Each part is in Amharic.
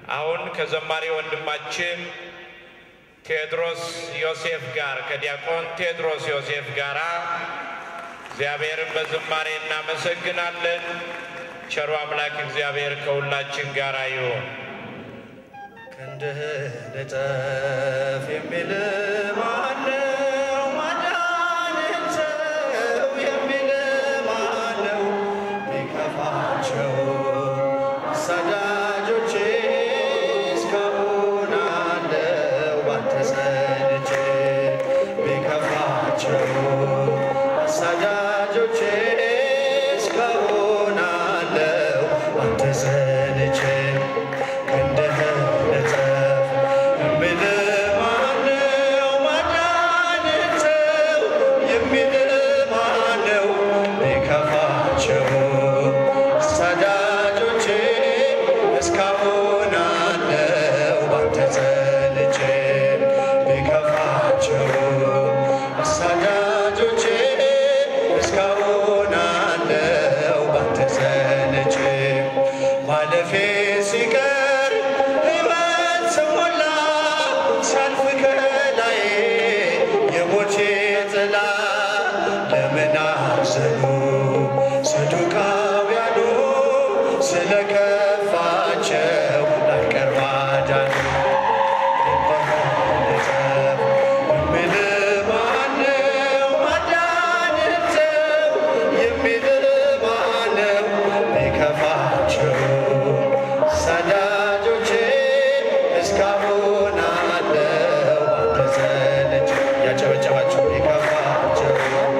አሁን ከዘማሪ ወንድማችን ቴዎድሮስ ዮሴፍ ጋር ከዲያቆን ቴዎድሮስ ዮሴፍ ጋር እግዚአብሔርን በዝማሬ እናመሰግናለን። ቸሩ አምላክ እግዚአብሔር ከሁላችን ጋር ይሁን። ክንድህ ልጠፍ የሚል ማነው? ማዳንን ተው የሚል ማነው? ቢከፋቸው ሰዳጆቼ እስካሁን አለው ባንተ ጸንቼ ቢከፋቸው ሰዳጆቼ እስካሁን አለው ባንተ ጸንቼ ክንድህ ልጠፍ የሚል ማነው? ማዳንን ተው የሚል ማነው? ቢከፋቸው ሰዳጆቼ እስካሁን አለው ባንተ ጸንቼ ቢከፋቸው ሰዳጆቼ እስካሁን አለው ባንተ ጸንቼ ማለፌ ሲቀር ሕይወት ስሞላ ሲያልፍ ከላዬ የሞቴ ጥላ ለምን አዘኑ ሰዱቃውያኑ ስለከፋቸው ላይቀር ማዳኑ የሚል ማነው? ማዳንን ተው የሚል ማነው? ቢከፋቸው ሰዳጆቼ እስካሁን አለው ባንተ ጸንቼ ያጨበጨባቸው ቢከፋቸው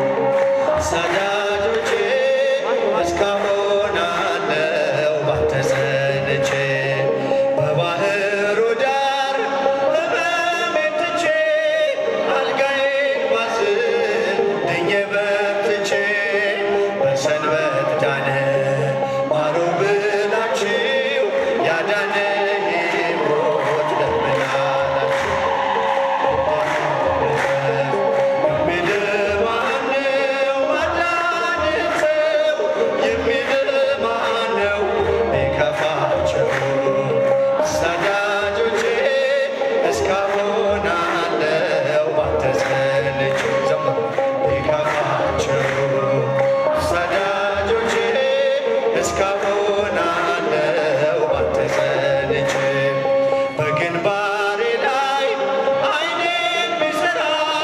ሰዳጆቼ እስካሁን አለው ባንተ ጸንቼ በባህሩ ዳር ሕመሜን ትቼ አልጋዬን ባዝን ድኜ በርትቼ በሰንበት ዳነ ማሩ ብላችሁ ያዳነኝ ሞት ለምን አላችሁ? የሚል ማነው? ማዳንን ተው የሚል ማነው? ቢከፋቸው ሰዳጆቼ እስካሁን አለው ባንተ ጸንቼ ዘምሩ። ቢከፋቸው ሰዳጆቼ እስካሁን አለው ባንተ ጸንቼ በግንባሬ ላይ አይኔን ቢሰራ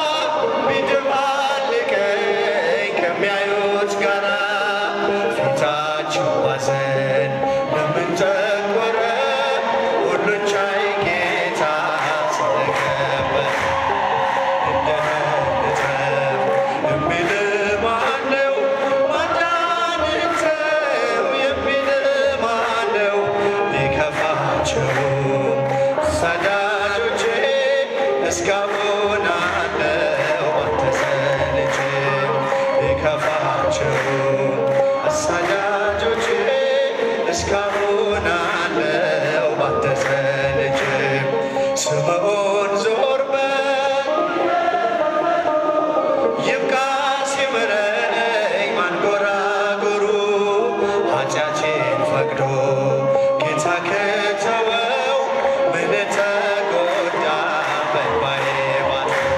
ቢደባልቀኝ ከሚያዩት ጋራ ፊታቸው ባዘን ለምን ጠቆረ? ሁሉን ቻይ ጌታ ስለከበረ እንደምንጠፍ የሚል ማነው? ማዳንን ተው የሚል ማነው? ቢከፋቸው ሰዳጆቼ እስካሁን አለው ባንተ ጸንቼ ቢከፋቸው ሰዳጆቼ እስካሁን አለው ባንተ ጸንቼ ስምዖን ዞር በል ይብቃ ሲምረኝ ማንጎራጎሩ ኃጢአቴን ፈቅዶ ጌታ ከተወው ምን ተጎዳ በእንባዬ ባጥሮ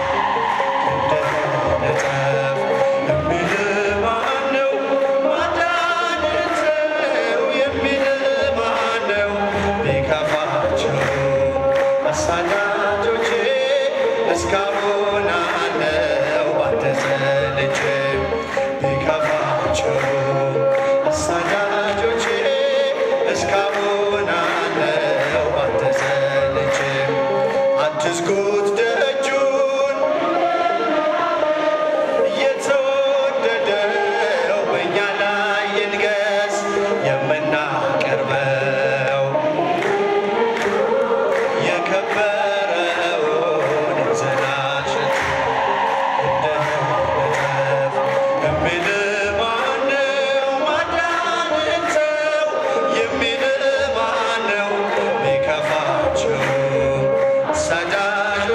እንደምንጠፍ የሚል ማነው? ማዳንን ተው የሚል ማነው? ቢከፋቸው አሳዳጆቼ እስካሁን አለው ባንተ ጸንቼ ቢከፋቸው አሳዳጆቼ እስካሁን አለው ባንተ ጸንቼ አትዝጉት ደጁን የተወደደው በእኛ ላይ ይንገስ የምናቀርበው የከበረውን ዘላሸት እንደመጠፍ የሚል ማነው? ማዳንን ተው የሚል ማነው? ቢከፋቸው ሰዳጆቼ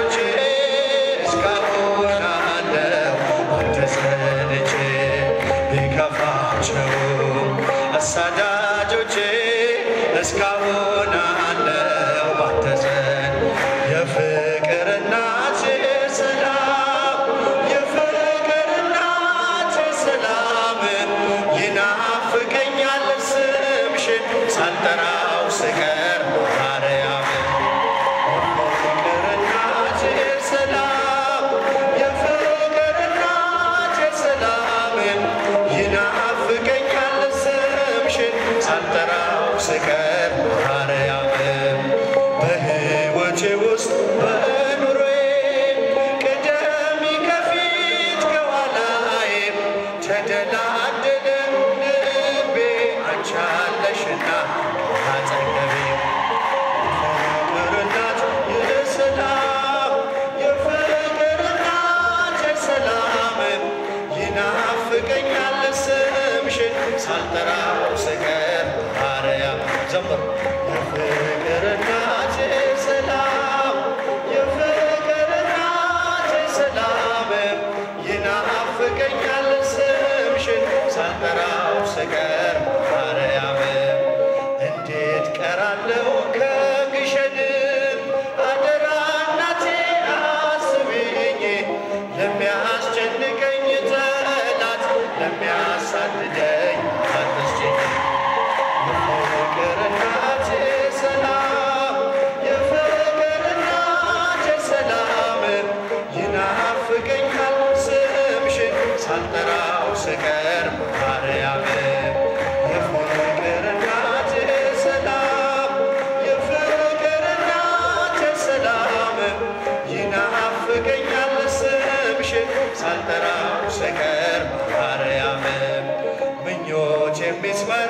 ስቀር ማርያምም ምኞት የሚስመር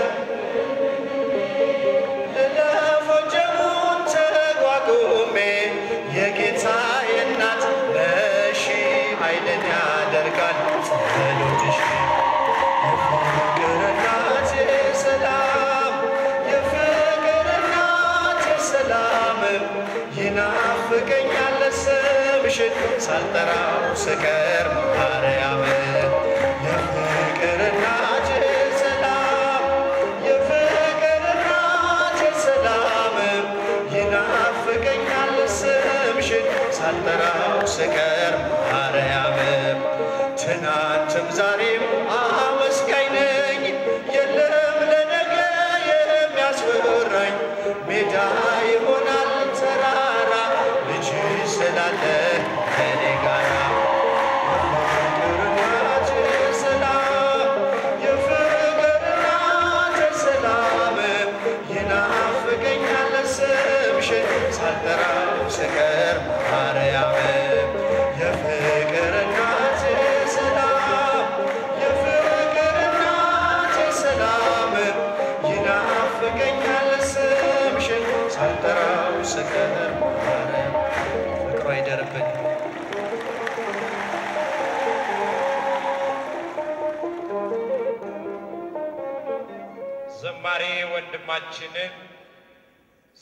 ለፎጀሙን ተቋቁሜ የጌታዬ እናት ነሺ ኃይልን ያደርጋል ጸሎትሽ የፍቅር እናቴ ሰላም የፍቅር እናቴ ሰላም ይናፍቀኛል ስምሽን ሳልጠራው ስቀር ማርያም የፍቅር እናቴ ሰላም የፍቅር እናቴ ሰላም ይናፍቀኛል ስምሽን ሳልጠራው ስቀር ማርያም ትናንትም ዛሬም አመስጋኝ ነኝ የለም ለነገ የሚያስፈራኝ ሜዳ ይሆናል ተራራ ልጅ ስላለ ከኔ ጋራ የፍቅር እናቴ ሰላም የፍቅር እናቴ ሰላም ይናፍቀኛል ስምሽን ሳልጠራው ስቀር ማርያም የፍቅር እናቴ ሰላም የፍቅር እናቴ ሰላም ይናፍቀኛል ስምሽን ሳልጠራው ስቀር ማርያም ፍቅሯ ይደርብን። ዘማሪ ወንድማችንን